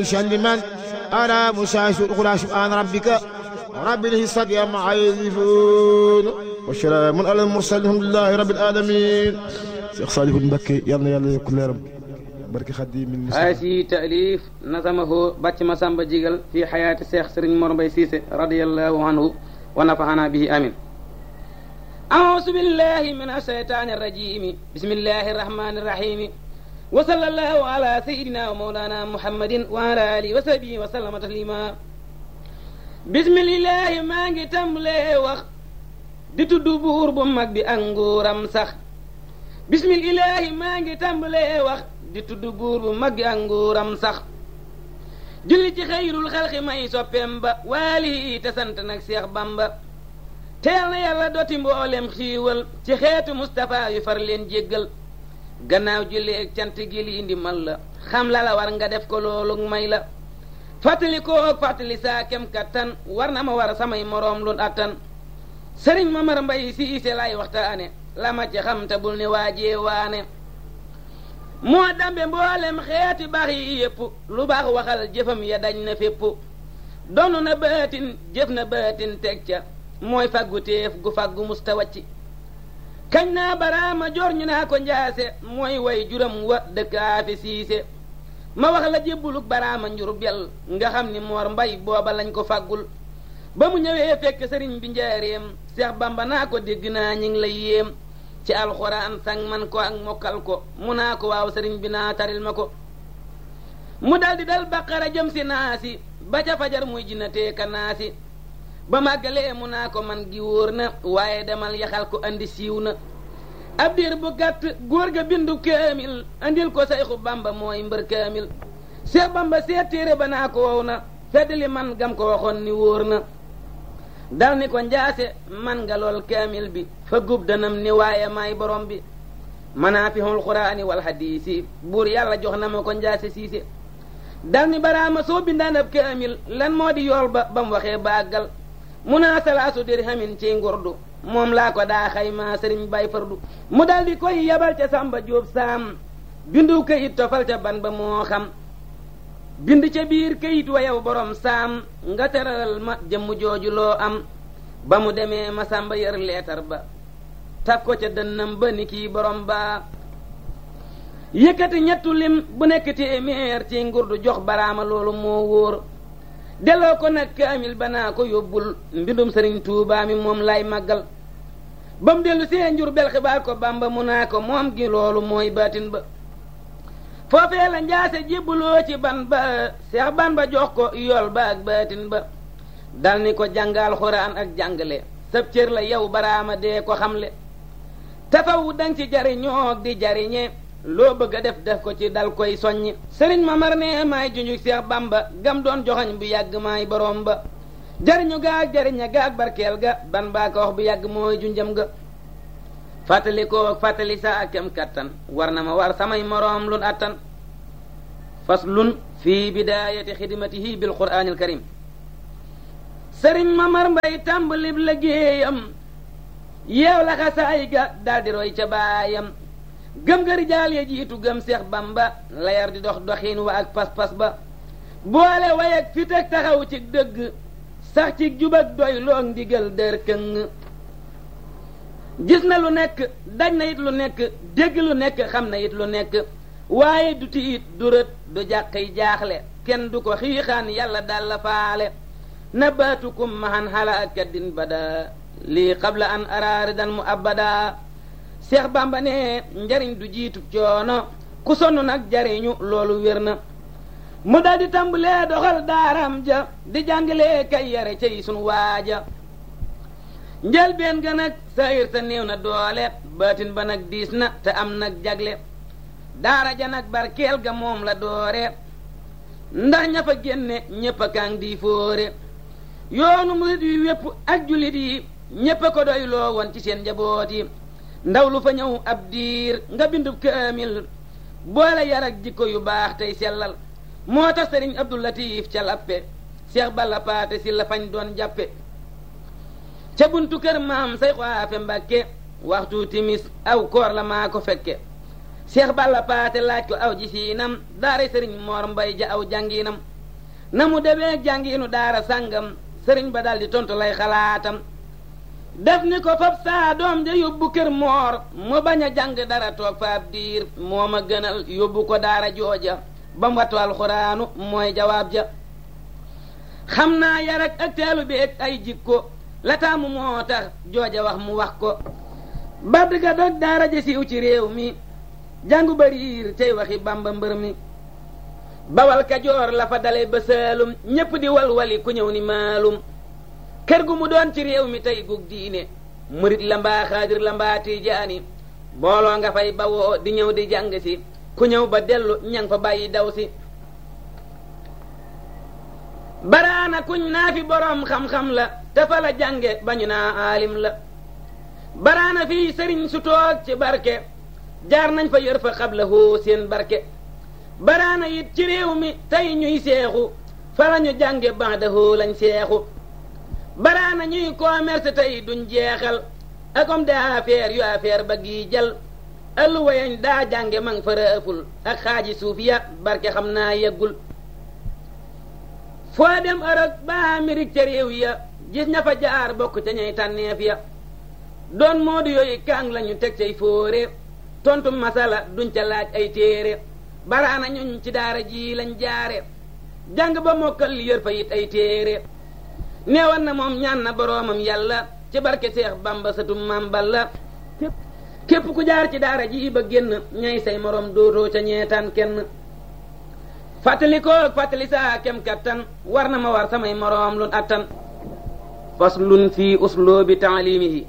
لمن أنا مساس الأخرى سبحان ربك رب العزة عما يصفون وسلام على المرسلين الحمد لله رب العالمين Cheikh Saliou Mbacké yal na yàlla yokk leeram barke xaddi min haasi taalif nasamahu bàcc ma samba jigal fi xayaati Cheikh Serigne Mor Mbaye Cissé radiyallahu anhu wa nafaxana bihi amin أعوذ بالله من الشيطان الرجيم بسم الله الرحمن الرحيم وصلى الله على سيدنا ومولانا محمد وعلى آله وصحبه وسلم تسليما بسم الله maa ngi tàmbalee wax di tudd buur bu mag bi ak nguuram sax bismillahi maa ngi tàmbalee wax di tudd buur bu mag bi ak nguuram sax julli ci xayrul xalqi may soppeem ba waali te sant nag Seex Bamba teel na yàlla doti mboolem xiiwal ci xeetu Mustapha yu far leen jéggal gannaaw julli ak cant gi li indi mal la xam la la war nga def ko loolu may la fàttali koog fàttali saa kem kattan war na ma war samay moroom lu attan sëriñ Mamar Mbay Siise lay waxtaane la ma ci xam te bul ne waajee waane moo dambe mboolem xeeti baax yi yépp lu baax waxal jëfam ya dañ na fépp donn na baatin jëf na baatin teg ca mooy faggu téef gu faggu musta wacci kañ naa baraama jor ñu naa ko njaase mooy way juram wa dëkkaafi siise ma wax la jébbuluk baraama njur bel nga xam ni moor mbay booba lañ ko faggul ba mu ñëwee fekk sëriñ bi njaareem seex bamba naa ko dégg naa ñi ngi lay yéem ci alxuraan sang man ko ak mokkal ko mu naa ko waaw sëriñ bi naa taril ma ko mu daldi dal baqara jëm si naasi ba ca fajar muy jinnatee ka naasi ba màggalee mu naa ko man gi wóor na waaye demal yaxal ko andi siiw na ab diir bu gàtt góor ga bindu kaamil andil ko sayxu bamba mooy mbër kaamil seex bamba seet téere ba naa ko wow na feddali man gam ko waxoon ni wóor na dal ni ko njaase man nga lool kaamil bi fa gub danam ni waaye maay borom bi manaafihul quraani wal hadiisi buur yàlla jox na ma ko njaase siise dal ni baraama soo bindaan ab kaamil lan moo di yool ba ba mu waxee bàggal mu naa salaasu dirhamin ci ngurdu moom laa ko daa xayma sëriñ bay fardu mu dal di koy yabal ca samba jóob saam bindu kayit tofal ca ban ba moo xam bind ca biir kayit wa yow borom saam nga teral ma jëmm jooju loo am ba mu demee ma samba yër leetar ba taf ko ca dënnam ba ni kii borom ba yëkkati ñettu lim bu nekk téeméer ci ngurdu jox baraama loolu moo wóor delloo ko nag kaamil ba naa ko yóbbul mbindum sëriñ tuubaa mi moom lay màggal ba mu dellu see njur bel xibaar ko bamba mu naa ko moom gi loolu mooy baatin ba foofee la njaase jébbuloo ci ban ba seex ban ba jox ko yool ba ak baatin ba dal ni ko jàngal xuraan ak jàngale sab cër la yow baraama dee ko xamle tafaw dang ci jariñoog di jariñe loo bëgg a def def ko ci dal koy soññi sëriñ Mamar ne maay junju Seex Bamba gam doon joxoñ bu yàgg maay borom ba jariñu gaag jariña gaag barkeel ga ban baa ko wax bu yàgg mooy junjam ga fàttali ko fàttali sa ak kem kattan war na ma war samay moroom lun attan faslun fi bidaayati xidmatihi bil quraanil karim sëriñ Mamar Mbay tàmbalib liggéeyam yeew la xasaay ga daldi roy ca baayam gëm nga rijaal ya jiitu gëm seex bamba layar di dox doxiin wa ak pas-pas ba boole way ak fit ak taxaw ci dëgg sax ci jub ak doy loog ndigal dër këng gis na lu nekk daj na it lu nekk dégg lu nekk xam na it lu nekk waaye du tiit du rët du jàqi jaaxle kenn du ko xiixaan yàlla dal la faale nabaatukum mahan xala ak kaddin bada lii qabla an araaridan mu abada seex bamba ne njariñ du jiitu coono ku sonn nag jariñu loolu wér na mu daldi tàmbalee doxal daaram ja di jàngalee kay yare cay sunu waaja njëlbeen ga nag sayir sa néew na doole baatin ba nag diis na te am nag jagle daara ja nag barkeel ga moom la doore ndax ña fa génne ñépp a kaang di fóore yoonu murit yi wépp ak jullit yi ñépp a ko doy loo woon ci seen njaboot yi ndaw lu fa ñëw ab diir nga bindub kaamil boole yar ak jikko yu baax tey sellal moo tax sëriñ Abdou Latif ca lappe Cheikh Balla Paate si la fañ doon jàppe ca buntu kër maam say xaafe Mbàkke waxtu timis aw koor la maa ko fekke Cheikh Balla Paate laaj ko aw ji siinam daara sëriñ Moor Mbay ja aw jànginam na mu demee jàngiinu daara sàngam sëriñ ba daldi tontu lay xalaatam def ni ko fab saa doom ja yóbbu kër moor mu bañ a jàng dara toog fa ab diir moo ma gënal yóbbu ko daara jooja ba mu wattu alxuraanu mooy jawaab ja xam naa yar ak ak teelu bi ak ay jikko la taamu moo tax jooja wax mu wax ko badd ga dog daara ja siiw ci réew mi jàngu bariir tey waxi bamba mbër mi bawal kajoor la fa dale ba saalum ñépp di walwali ku ñëw ni maalum kër gu mu doon ci réew mi tey gug diine murit la mbaa xaadir la mbaa tiijaani booloo nga fay bawoo di ñëw di jàng si ku ñëw ba dellu ñang fa bàyyi daw si baraana kuñ naa fi boroom xam-xam la te fa la jànge bañu naa aalim la baraana fii sëriñ su toog ci barke jaar nañ fa yor fa xabla hoo seen barke baraana it ci réew mi tey ñuy seexu fa la ñu jànge baada hoo lañ seexu baraana ñuy commerce tey duñ jeexal ak homme d'affaires yu affaire ba gii jal ëlluwa yañ daa jànge mang fa rëful ak xaaji suuf ya barke xam naa yeggul foo dem Europe ba Amérique ca réew ya gis ña fa jaar bokk ca ñay tànneef ya doon moodu yooyu kaang lañu teg cay fóore tontu masala duñ ca laaj ay téere baraana ñuñ ci daara ji lañ jaare jàng ba mokkal yër fa it ay téere neewan na moom ñaan na boroomam yàlla ci barke seex bamba satum maam balla képp ku jaar ci daara ji ba génn ñay say moroom dootoo ca ñeetaan kenn fàttali ko fàttali saa kem kattan war na ma war samay moroom lun attan faslun fii usloobi taalimihi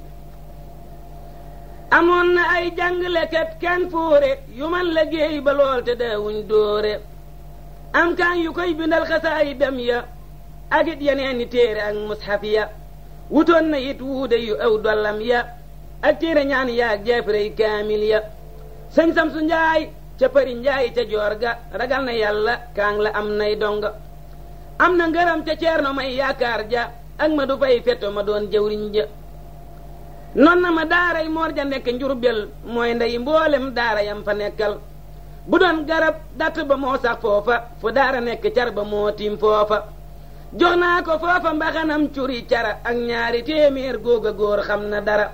amoon na ay jàngalekat kan fóore yu man liggéey ba lool te daawuñ dóore am kaan yu koy bindal xasaayi dem ya ak it yeneen ni téere ak mushaf ya wutoon na it wuude yu aw dollam ya ak téere ñaan yaag jeefrey kaamil ya sëñ Samsu Njaay ca përi Njaay ca joor ga ragal na yàlla kaang la am nay donga am na ngërëm ca ceerno may yaakaar ja ak ma du fay fetto ma doon jëwriñ ja non na ma daaray moor ja nekk njurbel mooy ndey mboolem daara yam fa nekkal bu doon garab datt ba moo sax foofa fu daara nekk car ba moo tiim foofa jox naa ko foofa mbaxanam curi cara ak ñaari téeméer góog a góor xam na dara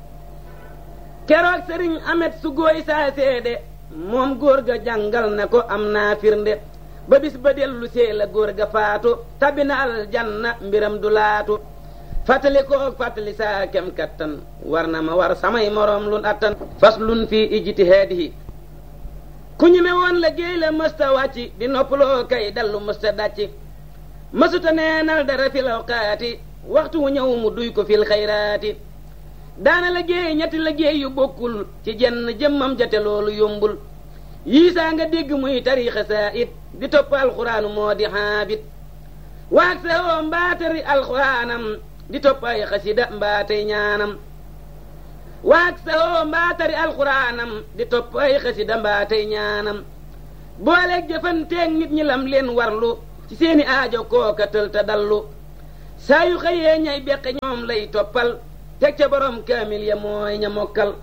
keroog sëriñ amet su góoy saa seede moom góor ga jàngal na ko am naa firnde ba bis ba dellu see la góor ga faatu tabi na aljanna mbiram du laatu fàttali ko fàttali saa kem kattan war na ma war samay moroom lun attan faslun fii ijtihaadihi ku ñu me woon la géey la mësta wàcci di noppaloo kay dallu mësta dàcci mësuta neenal dara fil awqaati waxtu wu ñëw mu duy ko fil xayraati daana la géey ñetti la géey yu bokkul ci jenn jëmmam jate loolu yombul yii saa nga dégg muy tariixa saa it di topp alxuraanu moo di xaabit waag sa oo mbaatari alxuraanam di topp ay xasida mbaatay ñaanam waag sa oo mbaatari alxuraanam di topp ay xasida mbaatay ñaanam booleeg jëfanteeg nit ñi lam leen warlu ci seeni aajo kooka tël ta dallu saa yu xëyee ñay beqe ñoom lay toppal teg ca borom kaamil ya mooy ña mokkal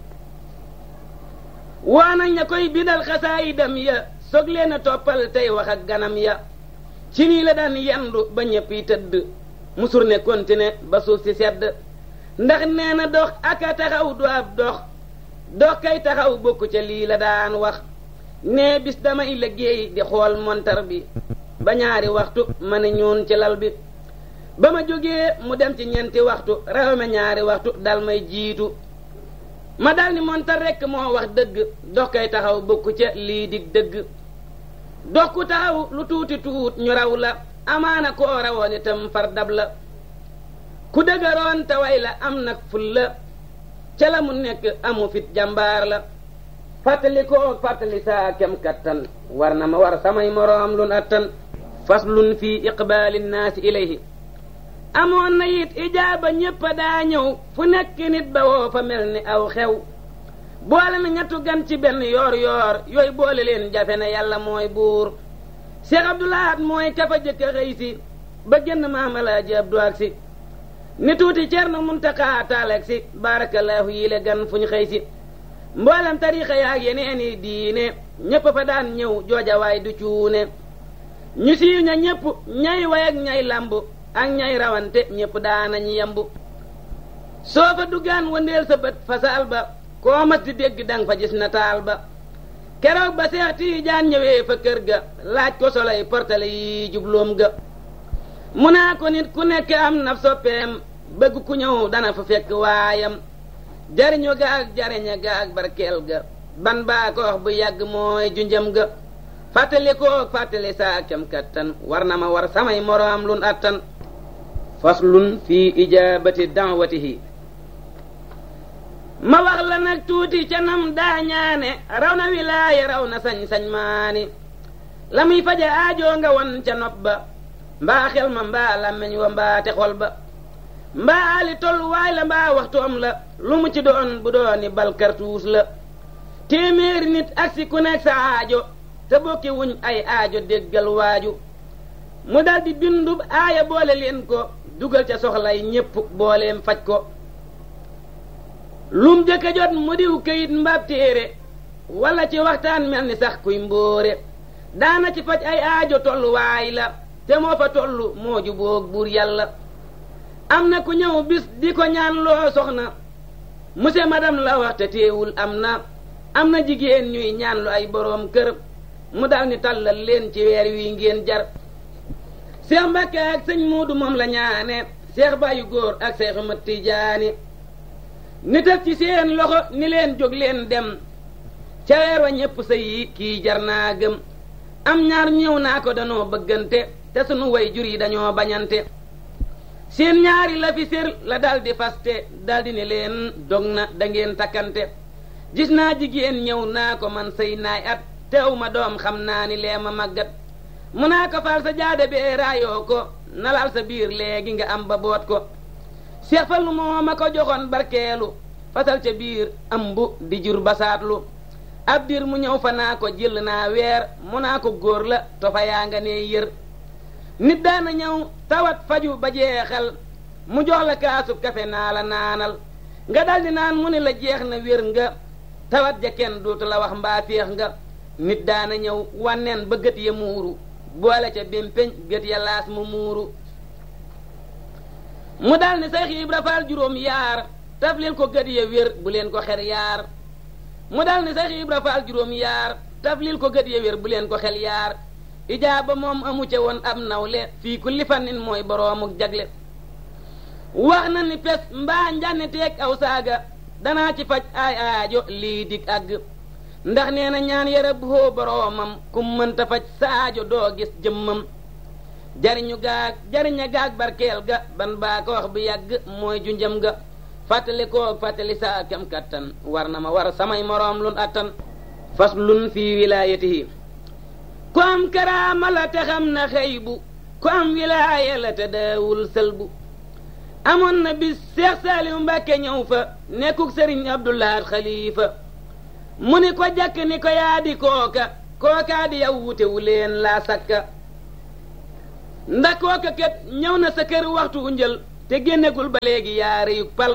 waanañ ña koy bindal xasaayidam ya soog leen a toppal tey wax ak ganam ya ci nii la daan yendu ba ñëpp yi tëdd musur ne kontine ba suuf si sedd ndax nee na dox aka taxaw du ab dox dox kay taxaw bokku ca lii la daan wax nee bis damay liggéey di xool montar bi ba ñaari waxtu ma ne ñuun ci lal bi ba ma jógee mu dem ci ñeenti waxtu raw ma ñaari waxtu dal may jiitu ma dal ni montar rekk moo wax dëgg dox kay taxaw bokku ca lii dig dëgg dox ku taxaw lu tuuti tuut ñu raw la amaana koo rawoon itam far dab la ku dëgëroon te way la am nag ful la ca la mu nekk amu fit jàmbaar la fàttali koo fàttali saa kem kattan war na ma war samay moroom lun attan faslun fi iqbaali nnaasi ilayhi amoon na it ijaaba ñépp daa ñëw fu nekk nit ba woo fa mel ni aw xew boole na ñettu gan ci benn yoor yoor yooyu boole leen jafe na yàlla mooy buur Cheikh Abdoulahat mooy kafa jëkk a xëy si ba génn maamalaaji Abdu ak si ni tuuti Cerno Muntaxa taaleeg si barakallahu yi le gan fu ñu xëy si mboolem tariixa yaag yeneeni diine ñépp fa daan ñëw joojawaay du cuune ñu siiw ña ñépp ñay way ak ñay lamb ak ñay rawante ñépp daanañ yemb soo fa duggaan wëndeel sa bët fa saal ba koo mas di dégg dang fa gis nataal ba keroog ba Seex Tiijaan ñëwee fa kër ga laaj ko solay portale yi jubloom ga mu naa ko nit ku nekk am na soppeem bëgg ku ñëw dana fa fekk waayam jariñu ga ak jariña ga ak barkeel ga ban baa ko wax bu yàgg mooy junjam ga fàttali koo fàttali saa kem kattan war na ma war samay moroom lun attan faslun fi ijaabati da'watihi ma wax la nag tuuti ca nam daa ñaane raw na wilaaya raw na sañ-sañ maani la muy faja aajoo nga won ca nopp ba mbaa xel ma mbaa làmmeñ wa mbaa te xol ba mbaa ali tolluwaay la mbaa waxtoom la lu mu ci doon bu dooni bal kartuus la téeméeri nit ak si ku nekk sa aajo te bokki wuñ ay aajo déggal waaju mu daldi bindub aaya boole leen ko dugal ca soxlay ñépp booleem faj ko lum jëkka jot mu diw këyit mbaab téere walla ci waxtaan mel ni sax kuy mbóore daana ci faj ay aajo tolluwaay la te moo fa tollu moo jubóog buur yàlla am na ku ñëw bis di ko ñaan loo soxna monsieur madame la wax te teewul am na am na jigéen ñuy ñaan lu ay boroom kër mu dal ni tàllal leen ci weer wi ngeen jar seex mbàkke ak sëñ muudu moom la ñaane seex bàyyu góor ak seexu mat tijaani ni tëf ci seen loxo ni leen jóg leen dem ca weer wa ñépp sëy yi kii jar naa gëm am ñaar ñëw naa ko danoo bëggante te sunu way jur yi dañoo bañante seen ñaari la fi sér la daldi faste daldi ni leen dog na dangeen takkante gis naa jigéen ñëw naa ko man sëy naay at teew ma doom xam naa ni lee ma màggat mu naa ko fal sa jaade bee raayoo ko nalal sa biir léegi nga am ba boot ko seex fallu moo ma ko joxoon barkeelu fasal ca biir ambu di jur basaatlu ab dir mu ñëw fa naa ko jël naa weer mu naa ko góor la tofa yaa nga ne yër nit daana ñëw tawat faju ba jeexal mu jox la kaasub kafe naa la naanal nga daldi naan mu ne la jeex na wér nga tawat ja kenn dootu la wax mbaa féex nga nit daana ñëw wanneen ba gët ya muuru boole ca bémpeñ gët ya laas mu muuru mu dal ni Seex Ibra Faal juróom yaar taf leen ko gët ya wér bu leen ko xer yaar mu dal ni Seex Ibra Faal juróom yaar taf leen ko gët ya wér bu leen ko xel yaar ijaaba moom amu ca woon ab nawle fii kulli fannin mooy boroomuk jagle wax na ni pes mbaa njànni teeg aw saaga danaa ci faj ay aajo lii dig àgg ndax nee na ñaan yara boo boroomam ku mënta faj sa aajo doo gis jëmmam jariñu gaag jariña gaag barkeel ga ban baa ko wax bu yàgg mooy junjam ga fàttali koo fàttali saa kem kattan war na ma war samay moroom lun attan faslun fii wilaayatihi ku am karaama la te xam na xëy bu ku am wilaaya la te daawul sëlbu amoon na bis Seex Saaliw Mbàkke ñëw fa nekkuk sëriñ Abdulaat Xaliifa mu ni ko jàkk ni ko yaa di kooka kookaa di yow wute wu leen laa sakka ndax kooka kat ñëw na sa kër waxtu njël te génnegul ba léegi yaa rëyug pal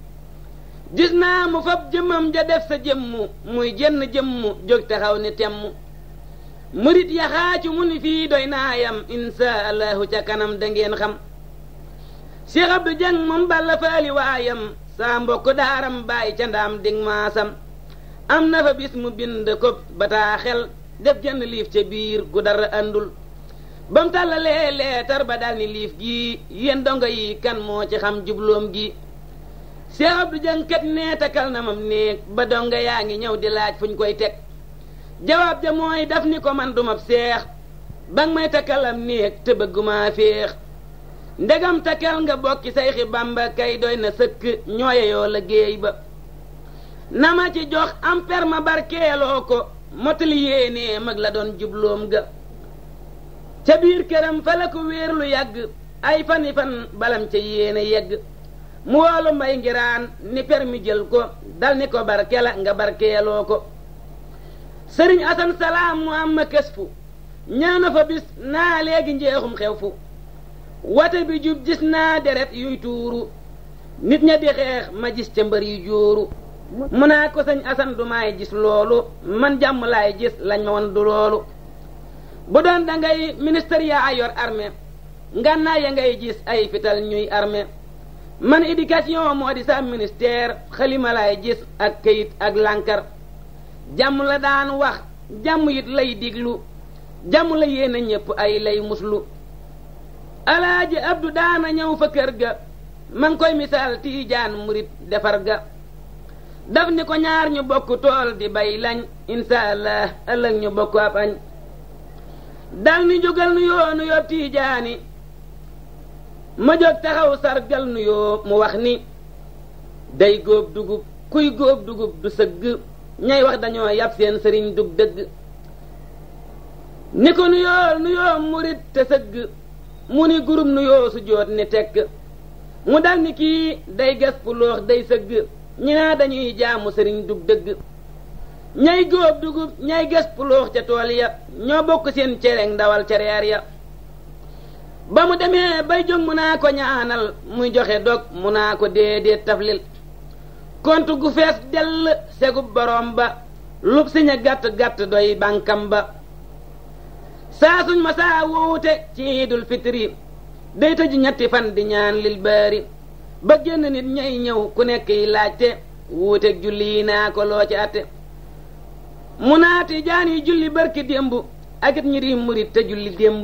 gis naa mu fab jëmmam ja def sa jëmmu muy jenn jëmmu jóg taxaw ni temm murit yaxaacu mu ni fii doy naayam insha allahu ca kanam da ngeen xam Cheikh Abdou Dieng moom balla faali waayam saa mbokk daaram bàyyi ca ndaam dig maasam am na fa bis mu bind ko bataaxel def jënn liif ca biir gu dara àndul ba mu tàllalee leetar ba dal ni liif gii yéen dongo yi kan moo ci xam jubloom gi Cheikh Abdou Dieng kat nee takal na mam néeg ba dongo yaa ngi ñëw di laaj fu ñu koy teg jawaab ja mooy daf ni ko man dumab seex ba nga may takkalam néeg te bëgguma féex ndegam takkal nga bokki sayxi bamba kay doy na sëkk ñooye yoo la géey ba na ma ci jox am per ma barkeeloo ko motali yéenee mag la doon jubloom ga ca biir këram fa la ko wéer lu yàgg ay fani fan balam ca yéene yegg mu woolu mbay ngiraan ni per mi jël ko dal ni ko barkela nga barkeeloo ko sëriñ asan salaam mu am ma kës fu ñaana fa bis naa léegi njeexum xew fu wate bi jub gis naa deret yuy tuuru nit ña di xeex ma gis ca mbër yu jóoru mu naa ko sëñ asan du maay gis loolu man jàmm laay gis lañ ma won du loolu bu doon da ngay ministère yaa yor armée ngànnaay ya ngay gis ay fital ñuy armée man éducation moo di sa ministère xalima laay gis ak këyit ak lànkar jàmm la daan wax jàmm it lay diglu jàmm la yéena ñépp ay lay muslu alaaji abdu daana ñëw fa kër ga man koy misaal tiijaan murit defar ga daf ni ko ñaar ñu bokk tool di bay lañ insha allah ëllëg ñu bokk ab añ dal ni jógal nu yoo nu yoo tiijaani ma jóg taxaw sargal nu yoo mu wax ni day góob dugub kuy góob dugub du sëgg ñay wax dañoo yab seen sëriñ dug dëgg ni ko nu yoo nu yoo murit te sëgg mu ni gurub nu yoo su joot ni tekk mu dal ni kii day gas puloox day sëgg ñi naa dañuy jaamu sëriñ dug dëgg ñay góob dugub ñay gas puloox ca tool ya ñoo bokk seen cereeg ndawal ca reer ya ba mu demee bay jóg mu naa ko ñaanal muy joxe dog mu naa ko déedéet taflil kont gu fees dell segub borom ba lub siña gàtt gàtt doy bànkam ba saa suñ ma saa wuute ci iidul fitri day tëju ñetti fan di ñaan lil baari ba génn nit ñay ñëw ku nekk yi laajte wuuteeg julli yi naa ko loo ci atte mu naati jaan yi julli barki démb ak it ñi di murit te julli démb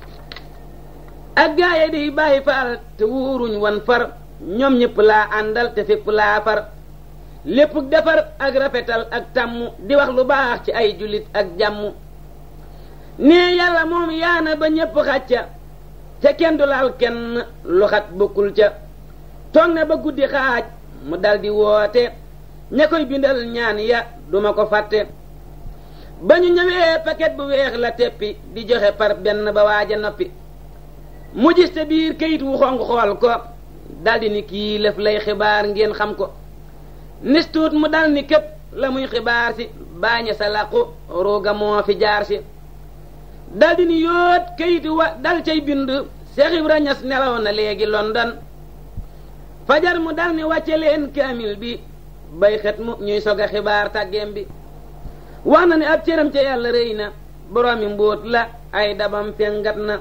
ak gaaye di bàyyi faal te wuuruñ wan far ñoom ñëpp laa àndal te fépp laa far lépp defar ak rafetal ak tàmm di wax lu baax ci ay jullit ak jàmm nee yàlla moom yaana ba ñépp xàcca te kenn du laal kenn lu xat bokkul ca toog na ba guddi xaaj mu daldi woote ña koy bindal ñaan ya duma ko fàtte ba ñu ñëwee paquet bu weex la teppi di joxe par benn ba waaja noppi mu gis te biir kayit wu xonq xool ko daldi ni kii lëf lay xibaar ngeen xam ko nistuut mu dal ni képp la muy xibaar si baaña sa làqu ruuga moo fi jaar si daldi ni yóot kayit wa dal cay bind Seex Ibra Ñas nelaw na léegi London fajar mu dal ni wàcce leen kaamil bi bay xet mu ñuy sog a xibaar tàggeem bi wax na ne ab cëram ca yàlla rëy na boroomi mbóot la ay dabam fengat na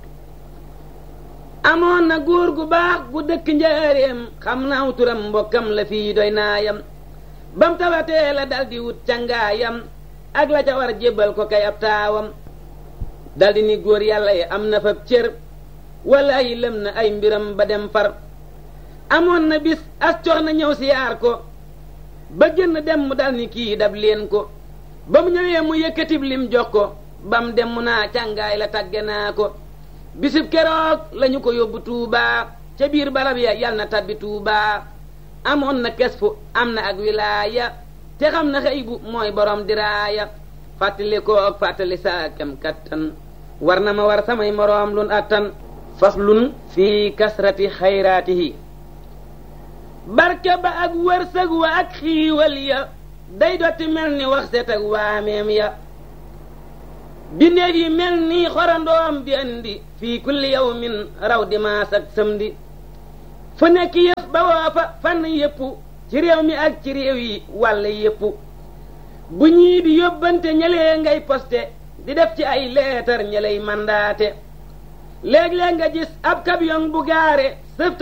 amoon na góor gu baax gu dëkk njaareem xam naaw turam mbokkam la fii doy naayam bam tawatee la daldi wut cangaayam ak la ca war jébbal ko kay ab taawam daldi ni góor yàlla yi am na fab cër walla yi lëm na ay mbiram ba dem far amoon na bis as cox na ñëw siyaar ko ba génn dem mu dal ni kii dab leen ko ba mu ñëwee mu yëkkatib lim jox ko bam dem mu naa càngaay la tàgge naa ko bisib keroog lañu ko yóbbu tuubaa ca biir barab ya yal na tabbi tuubaa amoon na kes fu am na ak wilaaya te xam na xëy bu mooy borom diraaya fàttali ko ak fàttali saa kem kattan war na ma war samay moroom lun attan faslun fii kasrati xayraatihi barke ba ak wërsëg wa ak xiiwal ya day dotti mel ni wax set ak waameem ya bindeef yi mel ni xorandoom bi andi fii kulli yawmin raw dimaas ak samedi fu nekk yëf ba woo fa fànn yépp ci réew mi ak ci réew yi wàll yépp bu ñii di yóbbante ñëlee ngay poste di def ci ay leetar ñëlay mandaate léeg-léeg nga gis ab camion bu gaare